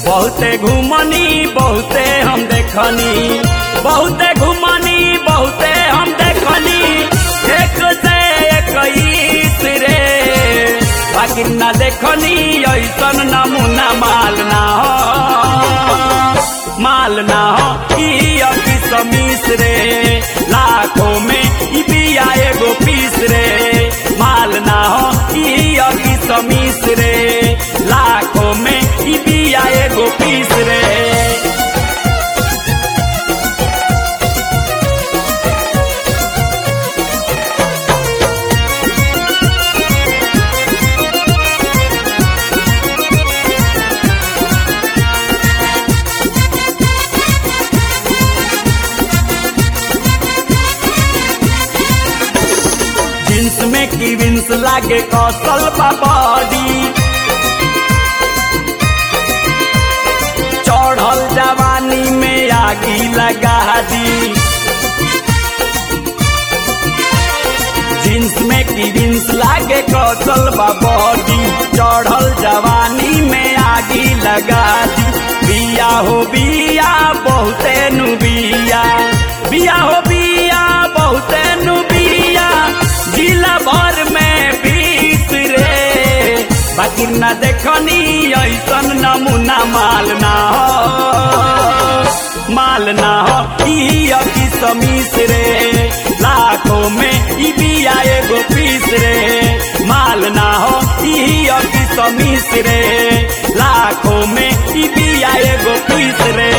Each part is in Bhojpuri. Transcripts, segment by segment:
बहुते घुमनी बहुते हम देखनी बहुते घुमनी बहुते हम देखनी एक से इक्कीस रे बाकी न देखनी ऐसन नमूना माल ना हो माल ना हो ई अभी समीस रे लाखों में ई बिया एगो पीस रे माल ना हो ई अभी समीस रे लाखों में ई बिया एगो पीस रे जींस में की विंस लागे कौशल बॉडी चढ़ल जवानी में आगी लगा दी जींस में की विंस लागे कौशल बॉडी चढ़ल जवानी में आगी लगा दी बिया हो बिया बहुते नु बिया बिया हो बिया बहुते नु बिया जिला भर में बीस रे बाकी न देखनी ऐसन नमूना माल ना हो माल ना हो ई अभी समीस रे लाखों में ई बिया एगो पीस रे माल ना हो ई अभी समीस रे लाखों में ई बिया एगो पीस रे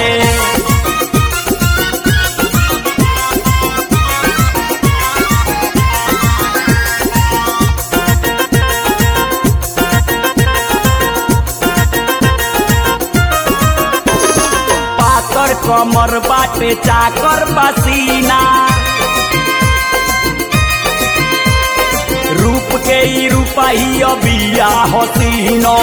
पातर कमर बाटे चाकर पसीना रूप के ई रूपाही अबिया हसीनो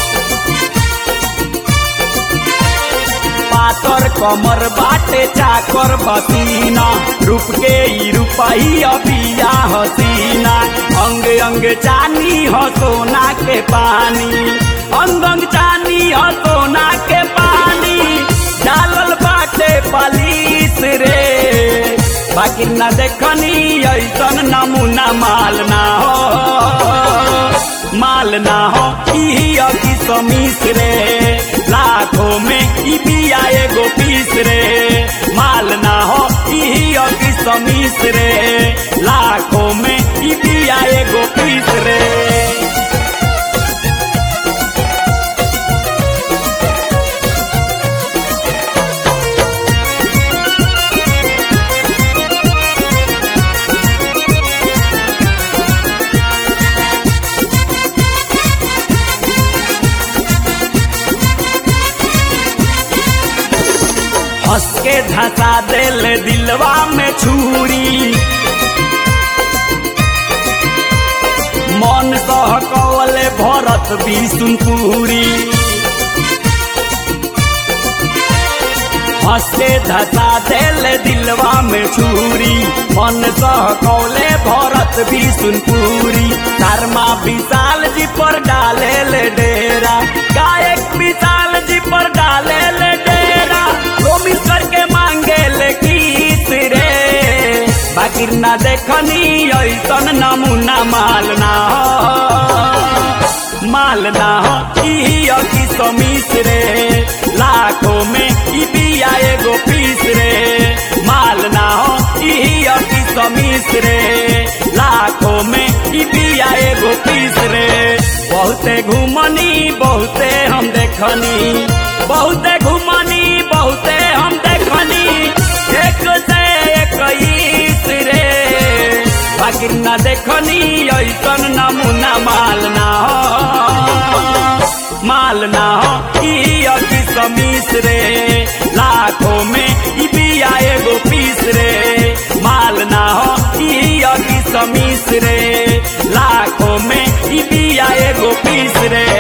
पातर कमर बाटे चाकर पसीना रूप के ई रूपाही अबिया हसीना अंग अंग चानी हो सोना के पानी अंग अंग चानी हो सोना के पानी डालल बाटे पालिस रे बाकी न देखनी ऐसन नमूना माल ना हो माल ना हो ई अभी समीस रे लाखों में ई बिया एगो पीस रे माल ना हो ई अभी समीस रे लाखों में ई बिया एगो पीस रे हंस के धसा दिल दिलवा में छुरी मन सह कवले भरत बिसुनपुरी हंस के धसा दिल दिलवा में छुरी मन सह कौले भरत बिसुनपुरी धर्मा विशाल जी पर डाले ले डेरा गायक विशाल जी पर डाले ले डेरा प्रोमिस करके मांगे ले किस रे बाकी ना देखनी ऐसन नमूना माल ना हो माल ना हो ई अभी समीस रे लाखों में ई बिया एगो पीस रे माल ना हो ई अभी समीस रे लाखों में ई बिया एगो पीस रे बहुते घुमनी बहुते हम देखनी बहुते घुमनी बहुते हम देखनी एक से इक्कीस रे बाकी न देखनी ऐसन नमूना माल ना हो माल ना हो ई अभी समीस रे लाखों में ई बिया एगो पीस रे माल ना हो ई अभी समीस रे लाखों में ई बिया एगो पीस रे